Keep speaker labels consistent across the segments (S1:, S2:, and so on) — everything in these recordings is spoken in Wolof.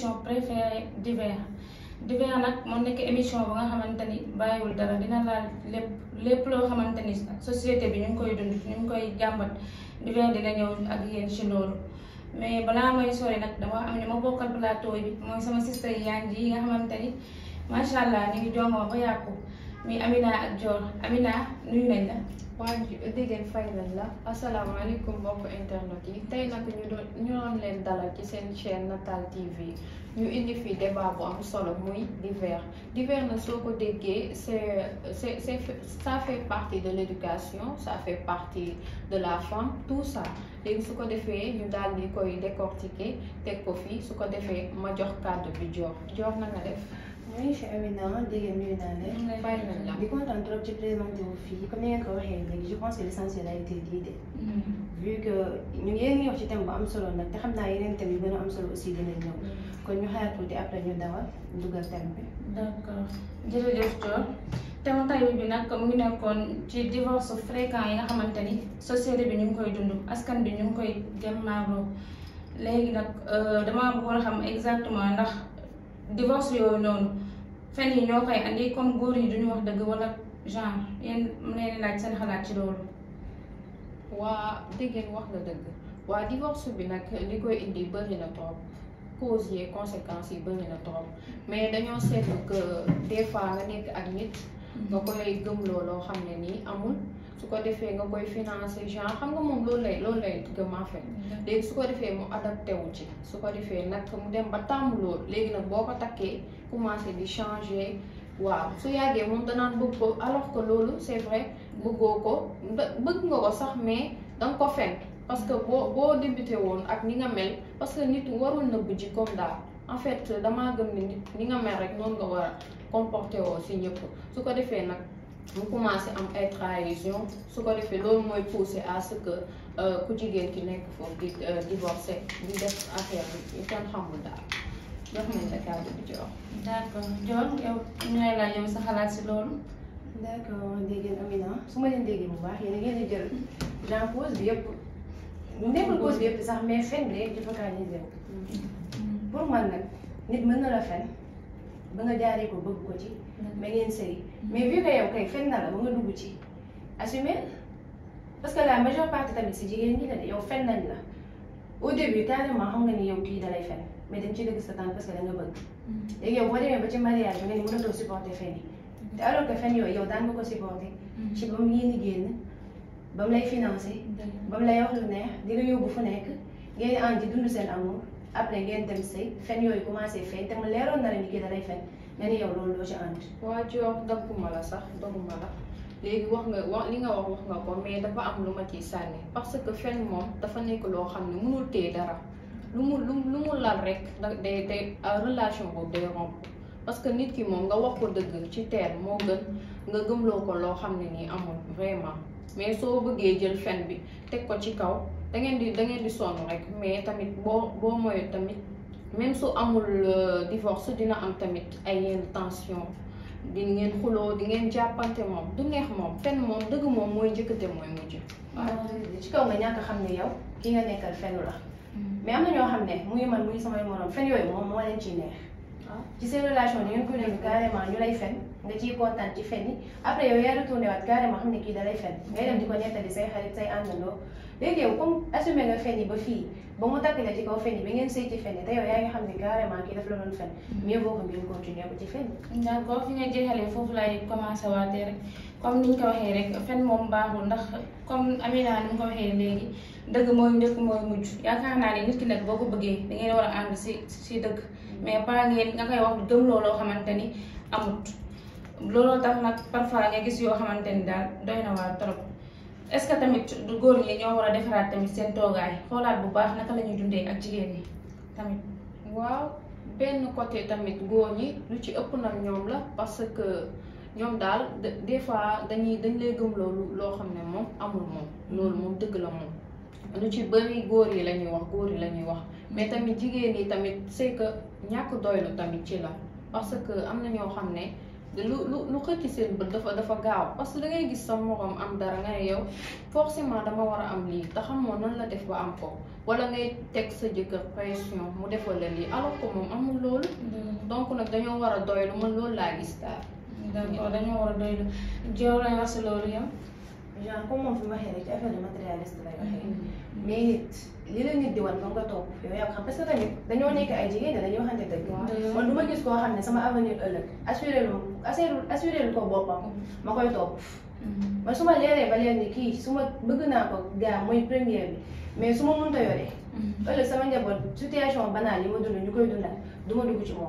S1: émission préférée divers divers nag moo nekk émission ba nga xamante ni bàyyiwul dara dina laal lépp lépp loo xamante ni société bi ñu ngi koy dund ñu ngi koy jàmbat divers dina ñëw ak yéen ci loolu mais balaa may sori nag dama am ñu ma bokkal plateau bi mooy sama sister yaan ji yi nga xamante ni macha allah ñu ngi jongo ba yàqu mi Amina ak Dior Amina nuyu nañ la.
S2: waa dégg fay nañ la asalaamaaleykum mbokk internet yi tey nag ñu doon ñu doon leen dalal ci seen chaîne Natal TV ñu indi fi débat bu am solo muy divers divers na soo ko déggee c'est c'est c'est ça fait partie de l'éducation ça fait partie de la femme tout ça léegi su ko defee ñu daal di koy décortiquer teg ko fii su ko defee ma jox kàddu bi Dior Dior na nga def.
S3: oui je suis Amina dégg nuyu naa leen.
S2: fay nañ la.
S3: di kontaan trop ci présenté wu fii comme ni ngeen ko waxee léegi je pense que l'essentiel a été dit de. vu que ñu ngi yéen ngi wax ci thème bu am solo nag te xam naa yeneen thème yu gën a am solo aussi dinañ ñëw. kon ñu xaar tuuti après ñu dawal dugal thème bi.
S1: d'accord jërëjëf Dior thème tay bi nag mu ngi nekkoon ci divorce fréquent yi nga xamante ni société bi ñu ngi koy dund askan bi ñu ngi koy jàmmaarloo léegi nag damaa bëggoon a xam exactement ndax divorce yooyu noonu fen yi ñoo koy andi comme góor yi duñu wax dëgg wala genre yéen mu leen laaj seen xalaat ci loolu.
S2: waa déggeen wax nga dëgg waa divorce bi nag li koy indi bëri na trop causes yi conséquences yi bëri na trop mais dañoo seetlu que des fois nga nekk ak nit nga koy gëmloo loo xam ne nii amul su ko defee nga koy financer genre xam nga moom loolu lay loolu lay gëm en fait léegi su ko defee mu adapté wu ci su ko defee nag mu dem ba tàmm loolu léegi nag boo ko takkee commencé di changer waaw su yàggee moom danaan bëgg ko alors que loolu c'est vrai bëggoo ko bëgg nga ko sax mais danga ko fen parce que boo boo débuté woon ak ni nga mel parce que nit warul nëbb ji comme daal en fait damaa gëm ni nit ni nga mel rek noonu nga war a comporté woo si ñëpp su ko defee nag mu commencé am ay trahison su ko defee loolu mooy pousser à ce que ku jigéen ki nekk foofu di divorcé di def affaire bi kenn xamul daal jox nañ la kàddu bi jox.
S1: d'accord Dior yow ñu lay laaj yow sa xalaat si loolu.
S3: d'accord dégg ngeen Amina su ma leen déggee bu baax yéen a ngeen di jël genre cause bi yëpp nekkul cause bi yëpp sax mais fen bi rek di focaliser wu. pour man nag nit mën na la fen ba nga jaaree ko bëgg ko ci. ba ngeen sëy mais vu que yow kay fen na la ba nga dugg ci assumer parce que la majeure partie tamit si jigéen ñi la de yow fen nañ la au début carrément xam nga ni yow kii dalay fen mais dañ ci dëgg sa tànk parce que da nga bëgg. léegi yow boo demee ba ci mariage bi nga ni mënatoo supporter fen yi te alors que fen yooyu yow daan nga ko supporter. ci ba mu yéen génn ba mu lay financer. ba mu lay wax lu neex di la yóbbu fu nekk ngeen ànd di dund seen amour après ngeen dem sëy fen yooyu commencé feeñ te mu leeroon na la ni kii dalay fen nga ni yow loolu loo ci ànd.
S2: waa Dior dagguma la sax dagguma la léegi wax nga wax li nga wax wax nga ko mais dafa am lu ma ciy sànni parce que fen moom dafa nekk loo xam ne mënul téye dara lu mu lu lu mu lal rek da day day relation boobu day romb parce que nit ki moom nga wax ko dëgg ci teer moo gën nga gëmloo ko loo xam ne nii amul vraiment mais soo bëggee jël fen bi teg ko ci kaw da ngeen di da ngeen di sonn rek mais tamit boo boo moytu tamit même su amul divorce dina am tamit ay yenn tension di ngeen xuloo di ngeen jàppante moom du neex moom fen moom dëgg moom mooy njëkkate mooy mujj.
S3: waaw ci kaw nga ñàkk xam ne yow ki nga nekkal fenu la mais am na ñoo xam ne muy man muy samay morom fen yooyu moom moo leen ciy neex ci seen relation ni ngeen koy dund carrément ñu lay fen nga ciy kontaan ci fen yi après yow yaa retourné waat carrément xam ne kii da lay fen ngay dem di ko nettali say xarit say àndandoo léegi yow comme assumé nga fen yi ba fii ba mu takk la ci kaw fen yi ba ngeen sëy ci fen yi te yow yaa ngi xam ne carrément kii daf la doon fen mieux vaut que ngeen continuer ko ci fen yi
S1: d'accord fi nga jeexalee foofu laay commencé waatee rek comme ni ñu ko waxee rek fen moom baaxul ndax comme Amina ni mu ko waxee léegi dëgg mooy njëkk mooy mujj yaakaar naa ne nit ki nag boo ko bëggee da ngeen war a ànd si si dëgg mais pas ngeen nga koy wax gëm looloo xamante ni amut looloo tax nag parfois nga gis yoo xamante ni daal doy na waar trop est-ce que tamit du góor ñi ñoo war a defaraat tamit seen toogaay xoolaat bu baax naka la ñuy dundee ak jigéen ñi tamit.
S2: waaw benn côté tamit góor ñi lu ci ëpp nag ñoom la parce que ñoom daal des fois dañuy dañ lay gëm loolu loo xam ne moom amul moom loolu moom dëgg la moom lu ci bëri góor yi la ñuy wax góor yi la ñuy wax mais tamit jigéen yi tamit c'est que ñàkk doylu tamit ci la parce que am na ñoo xam ne lu lu lu xëcc seen bët dafa dafa gaaw parce que da ngay gis sa morom am dara nga ne yow forcément dama war a am lii te xamoo nan la def ba am ko wala ngay teg sa jëkkër pression mu defal la lii alors que moom amul loolu donc nag dañoo war a doylu man loolu laa gis daal.
S1: d'accord dañoo war a doylu jow lay wax si loolu yow
S3: genre comme moom fi mu waxee rek ci affaire de matérialiste lay waxee mais nit li la nit di wan ba nga topp yow yaa ko xam parce que tamit dañoo nekk ay jigéen ne dañoo waxante dëgg man du ma gis koo xam ne sama avenir ëllëg assuré lu assuré assuré lu ko boppam ma koy topp man su ma leeree ba leer ni kii su ma bëgg naa ko gaa mooy première bi mais su ma mënta yoree ëllëg sama njaboot situation banale yi ma dund ñu koy dundal du ma dugg ci moom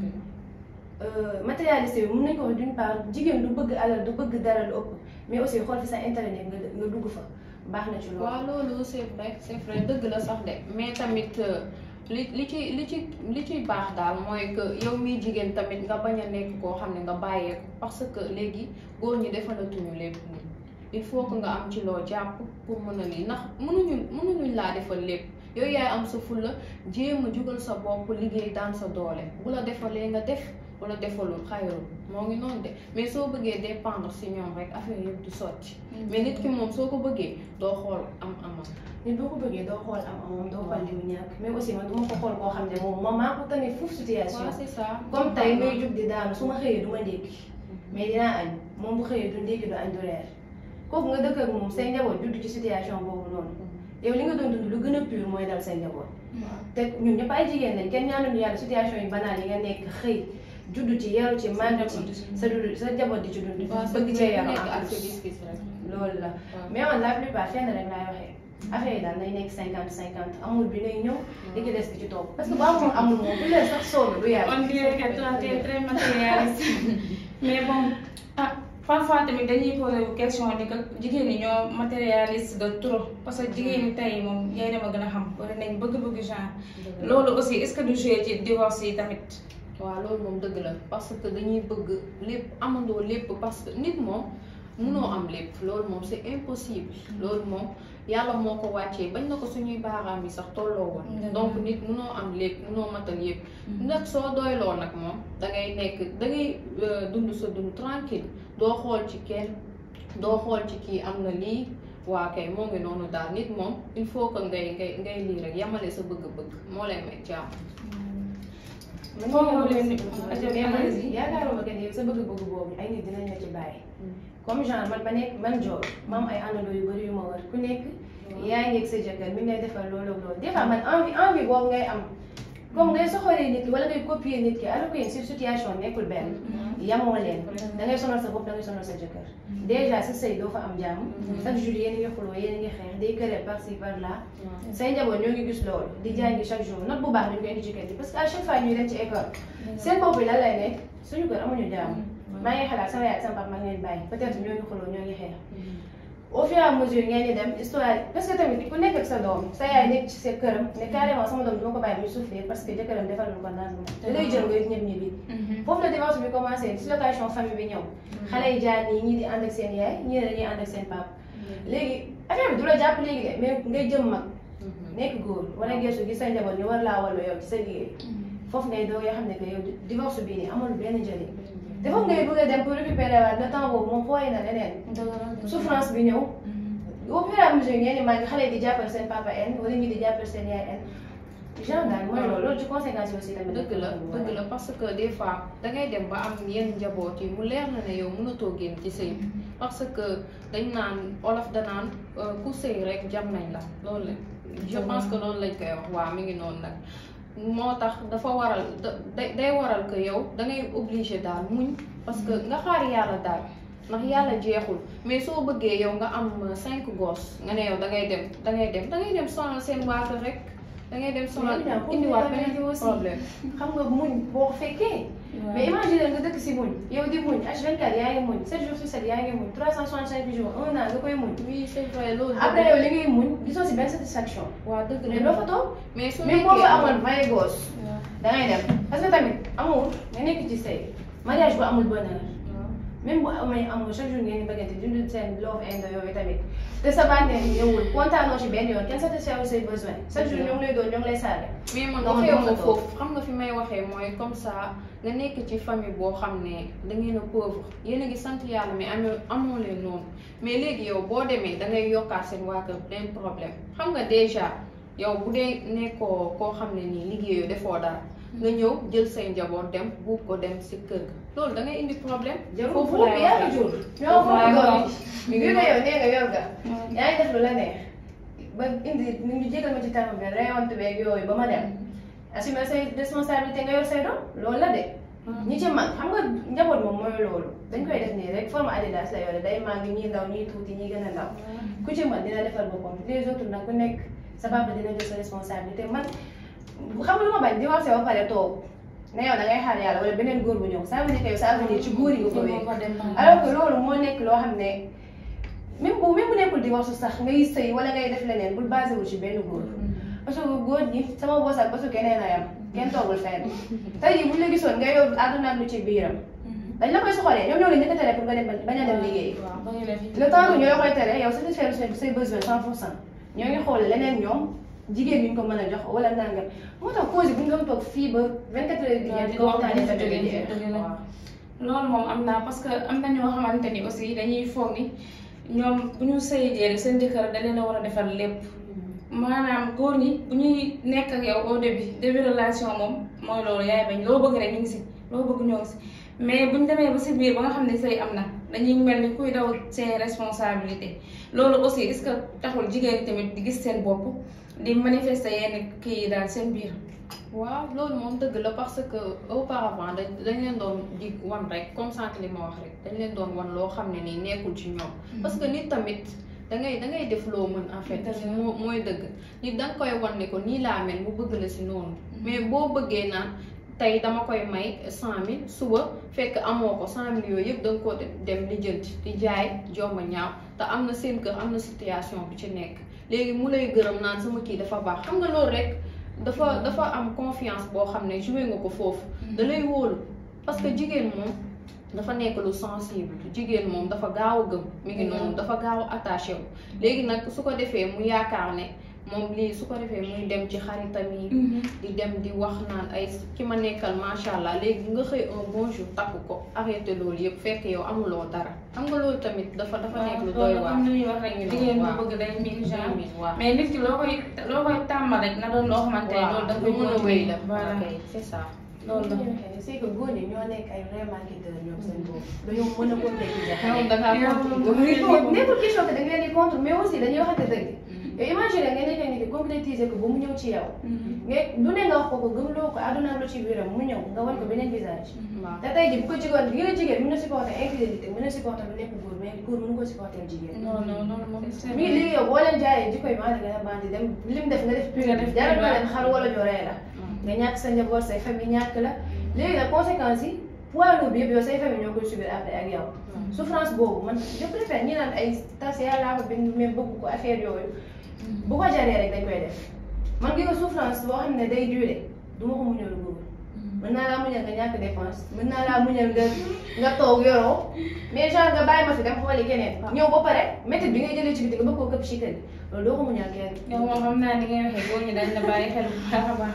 S3: matérialiste bi mën nañu ko wax d'une part jigéen du bëgg alal du bëgg dara lu ëpp mais aussi xool fi sa intérêt nekk nga nga dugg fa baax na ci loolu.
S2: waaw loolu c'est vrai c'est vrai dëgg la sax de mais tamit li li ci li ci li ciy baax daal mooy que yow miy jigéen tamit nga bañ a nekk koo xam ne nga bàyyeeku parce que léegi góor ñi defalatuñu lépp nii il faut que nga am ci loo jàpp pour mën a lii ndax mënuñu mënuñuñ laa defal lépp yow yaay am sa fulla jéem a jugal sa bopp liggéey daan sa doole bu la defalee nga def wala defalul xayrul moo ngi noonu de mais soo bëggee dépendre si ñoom rek affaire yëpp du sotti mais nit ki moom soo ko bëggee doo xool am amam
S3: nit boo ko bëggee doo xool am amam doo xool li mu ñàkk mais aussi man du ma ko xool koo xam ne moom moom maa ko tane foofu situation
S2: waaw c'est ça
S3: comme tey may jug di daanu su ma xëyee du ma ndékki mais dinaa añ moom bu xëyee du ndékki du añ du reer kooku nga dëkk ak moom say njaboot judd ci situation boobu noonu yow li nga doon dund lu gën a pur mooy dal say njaboot te ñun ñëpp ay jigéen lañ kenn ñaanuñu yàlla situation yi banal yi nga nekk xëy judd ci yaru ci màgg ci sa dund sa njaboot di ci dund bëgg cee yaru
S2: nekk
S3: en
S2: ak sa
S3: plus
S2: gis-gis rek
S3: loolu la mais man la plupart fenn rek laay waxee affaire yi daal nay nekk cinquante cinquante amul bi nay ñëw li ci des bi ci topp parce que bu amul amul moom bu leen sax sóobu du yàlla
S1: on dirait que toi tu es très matérialiste mais bon ah parfois tamit dañuy posé wu question ni que jigéen ñi ñoo matérialiste de trop parce que jigéen ñi tey moom yaay dama gën a xam wala nañ bëgg-bëgg genre loolu aussi est-ce que du joué ci divorce yi tamit
S2: waaw loolu moom dëgg la parce que dañuy bëgg lépp amandoo lépp parce que nit moom munoo am lépp loolu moom c'est impossible loolu moom yàlla moo ko wàccee bañ na ko suñuy baaraam yi sax tolloo woon
S1: Dëgg la.
S2: donc nit munoo am lépp munoo matal yépp nag soo doyloo nag moom da ngay nekk da ngay euh, dund sa dund tranquille doo xool ci kenn doo xool ci kii am na lii waa kay moo ngi noonu daal nit moom il faut que ngay ngay ngay lii rek yamale sa bëgg-bëgg moo lay may jàmm
S3: man
S1: Foofu
S3: ñu
S1: leen
S3: ngi
S1: di-
S3: mais man yaakaaruma que ni sa bëgg-bëgg boobu ay nit dinañ la ci bàyyi comme genre man ba nekk man joor ma am ay àndandoo yu bëri yu ma war ku nekk yaa ngi ak sa jëkkër mi ngi lay defal loolu ak loolu des fois man envie envie boobu ngay am comme ngay soxoree nit ki wala ngay copier nit ki alors que yéen si situation nekkul benn yamoo leen da ngay sonal sa bopp da ngay sonal sa jëkkër déjà sa sëy doo fa am jàmm chaque jour yéen a ngi xuloo yéen a ngi xeex day këree par ci par là say njaboot ñoo ngi gis loolu di jàngi chaque jour note bu baax dañ koy indi ci kër gi parce que à chaque fois ñuy dem ci école seen bopp bi lan lay nekk suñu kër amuñu jàmm maa ngi xalaat sama yaay ak sama papa maa ngi leen bàyyi peut-être ñoo ngi xuloo ñoo ngi xeex au fur et à mesure ngeen di dem histoire parce que tamit ku nekk ak sa doom sa yaay nekk ci sa këram ne carrément sama doom duma ko bàyyi muy souffrir parce que jëkkëram defal lu ko naan da ngay jël nga ñëpp ñibbi foofu la divorce bi commencé dislocation famille bi ñëw xale yi jaar nii ñii di ànd ak seen yaay ñii ne dañuy ànd ak seen papa léegi affaire bi du la jàpp léegi de mais ngay jëm mag nekk góor wala geesu gis sa njaboot ñu war laa wallu yow ci sa liggéey foofu ngay doog yoo xam ne que yow divorce bii nii amul benn njëriñ te foofu ngay bëgg a dem pour récupérer waat le temps boobu moom fooy na leneen souffrance bi ñëw au fur et à mesure ngeen di màgg xale yi di jàppal seen papa en wala ñi di jàppal seen yaay en genre daal mooy loolu loolu ci conséquence yi aussi tamit
S2: dëgg la dëgg la parce que des fois dangay dem ba am yenn njaboot yi mu leer na ne yow mënatoo génn ci sëy bi parce que dañ naan olof danaan euh, ku sëy rek jam nañ la loolu la je pense que loolu lañ koy wax waa mi ngi noonu nag moo tax dafa waral da day day waral que yow dangay obligé daal muñ parce que nga xaar yàlla daal ndax yàlla jeexul mais soo bëggee yow nga am cinq gosses nga ne yow dangay dem dangay dem dangay dem sonal seen waa kër rek dangay dem sonal
S3: Mais Amina,
S2: indiwaat
S3: pour
S2: beneen
S3: aussi.
S2: problème
S3: xam nga muñ boo ko fekkee mais imagine nga dëkk si muñ yow di muñ H24 yaa ngi muñ 7 jours sur 7 yaa ngi muñ 365 jours un an nga koy muñ
S2: oui c'est vrai loolu
S3: après yow li ngay muñ gisoo si benn satisfaction
S2: waa dëgg
S3: mais doo fa toog
S2: mais su
S3: mais boo fa
S2: nekkee
S3: amoon vingt gosses da ngay dem parce que tamit amul nga nekk ci sëy mariage bu amul bonheur même bu amee amul chaque jour ngeen di bëggante dund seen love and yooyu tamit te sa bànneex ñëwul kontaanoo ci benn yoon kenn satisfaire say besoin chaque jour ñoo ngi lay doon ñoo ngi lay saaga
S2: mais man
S3: Non,
S2: waxee
S3: non,
S2: ma
S3: non.
S2: foofu xam nga fi may waxee mooy comme ça nga nekk ci famille boo xam ne da ngeen a pauvre yéen a ngi sant yàlla mais amoo amoo leen noonu mais léegi yow boo demee da ngay yokkaat seen waa kër benn problème xam nga déjà yow bu dee nekkoo koo xam ne nii liggéeyoo defoo dara nga ñëw jël say njaboot dem buub ko dem si kër ga loolu da ngay indi problème.
S3: jarul
S2: foofu
S3: foofu
S2: laay
S3: yaa
S2: waxee.
S3: jur ñoo
S2: Foofu laay
S3: foofu doon
S2: waxee.
S3: bi nga yow nee nga yor ga yaa ngi def lu la neex ba indi ni ñu jégal ma ci terme bi rayonte beeg yooyu ba ma dem assumer say responsabilité nga yor say doom loolu la de ñi ci mag xam nga njaboot moom mooy loolu dañ koy def nii rek forme Adidas la yore day màgg ñii ndaw ñii tuuti ñii gën a ndaw ku ci man dina defar boppam les autres nag ku nekk sa papa dina jël sa responsabilité man xam nga lu ma bañ divorcé ba pare toog ne yow da ngay xaar yàlla wala beneen góor bu ñëw ça veut dire que yow sa avenir ci góor yi nga ko wékk alors que loolu moo nekk loo xam ne même bu même bu nekkul divorce sax ngay sëy wala ngay def leneen bul basé wu ci benn góor parce que góor ñi sama boos ak basu keneen a yam kenn toogul fenn tey jii buñ la gisoon nga yor àdduna ak lu ci biiram dañ la koy soxalee ñoom ñoo la njëkk a tere pour nga dem bañ a dem liggéey le temps que ñu la koy tere yow satisfaire say say besoin cent pour cent ñoo ngi xool leneen ñoom jigéen ñu ko mën a jox wala nangam moo tax cause bu ñu doon toog fii ba 24 heures bi ñeent di ko waxtaanee sa jóge jeex waaw
S1: loolu moom am naa parce que am na ñoo xamante ni aussi dañuy foog ni ñoom bu ñu sëyee rek seen jëkkër da leen a war a defal lépp maanaam góor ñi bu ñuy nekk ak yow au début début relation moom mooy loolu yaay bañ loo bëgg rek ñu ngi si loo bëgg ñoo ngi si mais bu ñu demee ba si biir ba nga xam ne sëy am na dañuy mel ni kuy daw seen responsabilité loolu aussi est-ce que taxul jigéen ñi tamit di gis seen bopp di manifester yenn kii yi daal seen biir.
S2: waaw loolu moom dëgg la parce que auparavant dañ dañ leen doon di wan rek comme sànq li ma wax rek dañ leen doon wan loo xam ne nii nekkul ci ñoom. parce que nit tamit da ngay da ngay def loo mën en fait. moo mooy dëgg nit da nga koy wan ne ko nii laa mel mu bëgg la si noonu. mais boo bëggee naan tey dama koy may cent mille suba fekk amoo ko cent mille yooyu yëpp da nga ko dem lijjanti di jaay jomba ñaaw te am na seen kër am na situation bu ci nekk léegi mu lay gërëm naan sama kii dafa baax xam nga loolu rek. dafa dafa am confiance boo xam ne joué nga ko foofu da lay wóolu parce que jigéen moom dafa nekk lu sensible jigéen moom dafa gaaw a gëm mi ngi noonu dafa gaaw a attaché wu léegi nag su ko defee mu yaakaar ne moom lii su ko defee muy dem ci xaritam yi di dem di wax naan ay ki ma nekkal macha allah léegi nga xëy un bon jour takk ko arrêté loolu yëpp fekk yow amuloo dara xam nga loolu tamit dafa dafa nekk lu doy waar
S1: am na ñuy wax rek jigéen bu bëgg day miin genre
S2: waaw
S1: mais nit ki loo koy loo koy tàmmal rek na doon loo xamante ne loolu da nga koy
S2: mën a wéy la
S1: voilà
S2: ok c'est ça
S1: loolu la
S3: c'est que góor ñi ñoo nekk ay vrais marketeurs ñoom seen bopp dañoo mën a compléter
S2: xew da ngaa
S3: nekkul nekkul question que da ngeen di contre mais aussi dañuy waxante dëgg yow imagine nga nekk nit ki concrétiser ko ba mu ñëw ci yow nga du ne nga wax ko ko gëmloo ko àdduna lu ci biiram mu ñëw nga wan ko beneen visage
S2: waaw
S3: te tey jii bu ko jigoon gi nga jigéen mën na supporter infidélité mën na supporter lu nekk góor mais góor mënu ko supporter jigéen
S1: non non non moom c'est
S3: mi ngi léegi yow boo leen jaayee jikko yi maa la gën a bandi dem lim def nga def
S1: Nga def
S3: pur jaral
S1: pur,
S3: nga dem xar wala joree la nga ñàkk sa njaboot say famille ñàkk la léegi nag conséquences yi poids lourd bi yëpp yow say famille ñoo koy subir après ak yow souffrance boobu man je préfère ñi naan ay tas yàllaa ko bind mais bëgg ko affaire yooyu bu ko jaree rek dañ koy def man ngi ko souffrance boo xam ne day durer du ma ko muñal lu bëgg mën naa laa muñal nga ñàkk dépense mën naa laa muñal nga nga toog yoroo mais genre nga bàyyi ma fi dem xooli keneen ñëw ba pare métti bi ngay jëlee ci biti nga bëgg koo këpp ci kër gi loolu doo ko muñal kenn
S1: yow moom xam naa ni ngay waxee góor ñi dañ la bàyyi xel bu baax a baax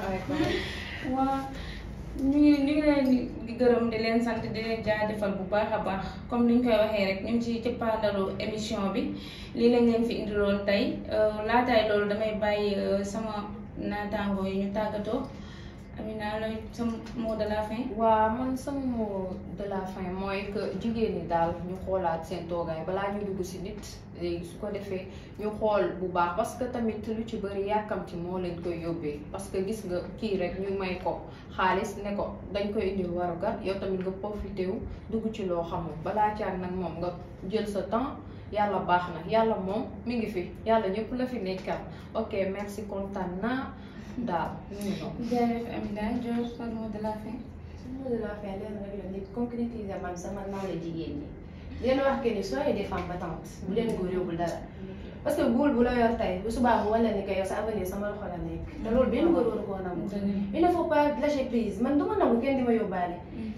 S1: waaw ñu ngi ñu ngi leen di gërëm di leen sant di leen jaajëfal bu baax a baax comme ni ñu koy waxee rek ñu ngi ci cëppaandalu émission bi lii lañ leen fi indiloon tey laataay loolu damay bàyyi sama naataangoo yi ñu tàggatoo Amina looy sa mot de la fin.
S2: waa man sama mot de la fin mooy que jigéen ñi daal ñu xoolaat seen toogaay balaa ñu dugg si nit léegi su ko defee ñu xool bu baax parce que tamit lu ci bëri yàkkamti moo leen koy yóbbee parce que gis nga kii rek ñu may ko xaalis ne ko dañ koy indil warugar yow tamit nga profité wu dugg ci loo xamul balaa caag nag moom nga jël sa temps yàlla baax na yàlla moom mi ngi fi yàlla ñëpp la fi nekkal ok merci kontaan naa daal ñu ngi noonu.
S1: jërëjëf Amina Dior sa mot de la fin.
S3: sama mot de la fin leen rek la nit concrétiser man sama nawle jigéen ñi leen wax que ni soyez des femmes battantes bu leen góor yóbbul dara parce que góor bu la yor tey bu subaa mu wala ni que yow sa avenir sama loxo la nekk te loolu benn góor waru koo nangu il ne faut pas lâcher prise man du ma nangu kenn di ma yóbbaale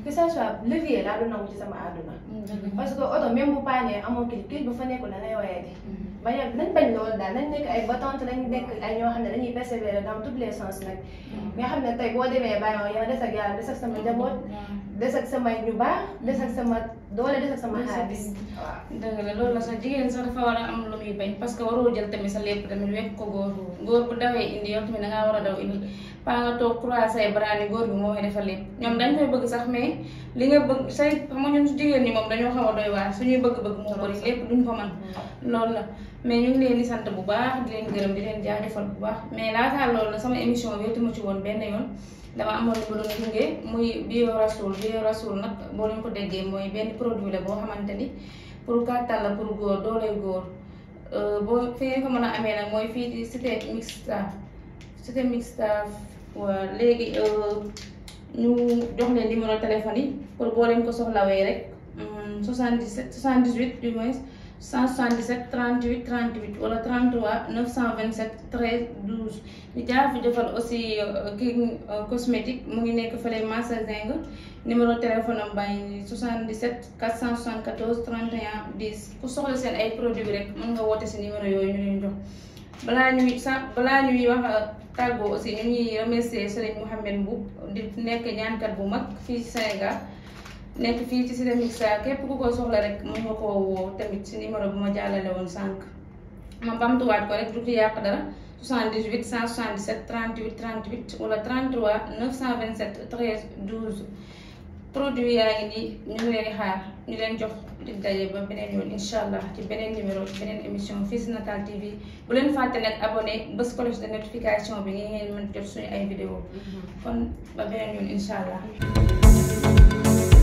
S3: que ça soit levier laa du nangu ci sama àdduna parce que oto même bu paanee amoo kii kii bu fa nekkul da ngay woyati bañ a nañ bañ loolu daal nañ nekk ay battante nañ nekk ay ñoo xam ne dañuy persévérer dans tous les sens nag nga xam ne tey boo demee bàyyoo yow des ak yàlla des ak sama njaboot des ak sama ñu baax des ak sama doole des ak sama xaalis waaw
S1: dëgg la loolu la sax jigéen sax dafa war a am lu muy bañ parce que waroo jël tamit sa lépp tamit wekk ko góor góor bu dawee indi yow tamit da ngaa war a daw indi paa nga toog croiser say bras ni góor bi moo koy defal lépp ñoom dañ koy bëgg sax mais li nga bëgg say xam nga ñun jigéen ñi moom dañoo xaw a doy waar suñuy bëgg-bëgg moo bëri lépp duñ ko mën loolu la mais ñu ngi leen di sant bu baax di leen gërëm di leen jaajëfal bu baax mais laataa loolu la sama émission bi wetuma ci woon benn yoon dama amoon lu ma doon gunge muy bio rasoul bio rasoul nag boo leen ko déggee mooy benn produit la boo xamante ni pour kàttan la pour góor dooley góor boo fi ngeen ko mën a amee nag mooy fii di cité mixta cité mixta waa léegi ñu jox leen numéro téléphone yi pour boo leen ko soxlawee rek 77 78 du moins 177 38 38 wala 33 927 13 12 ñu jaar fi defal aussi kii cosmétique mu ngi nekk fële Massa Zeng numéro téléphone am baa ngi 77 474 31 10 ku soxla seen ay produits rek mën nga woote si numéro yooyu ñu leen jox balaa ñuy sa balaa ñuy wax tàggoo aussi ñu ngi remercier Serigne Mouhamed Mboup di nekk ñaankat bu mag fii ci Sénégal nekk fii ci Cité Mixa képp ku ko soxla rek mën nga koo woo tamit si numéro bu ma jàllale woon sànq ma bamtuwaat ko rek du ci yàq dara 78 177 38 38 wala 33 927 13 12 produit yaa ngi nii ñu ngi leen di xaar ñu leen jox di daje ba beneen yoon incha allah ci beneen numéro ci beneen émission fii si Natal TV bu leen fàtte nag abonné bés cloche de notification bi ngeen mën jot suñu ay vidéo kon ba beneen yoon incha allah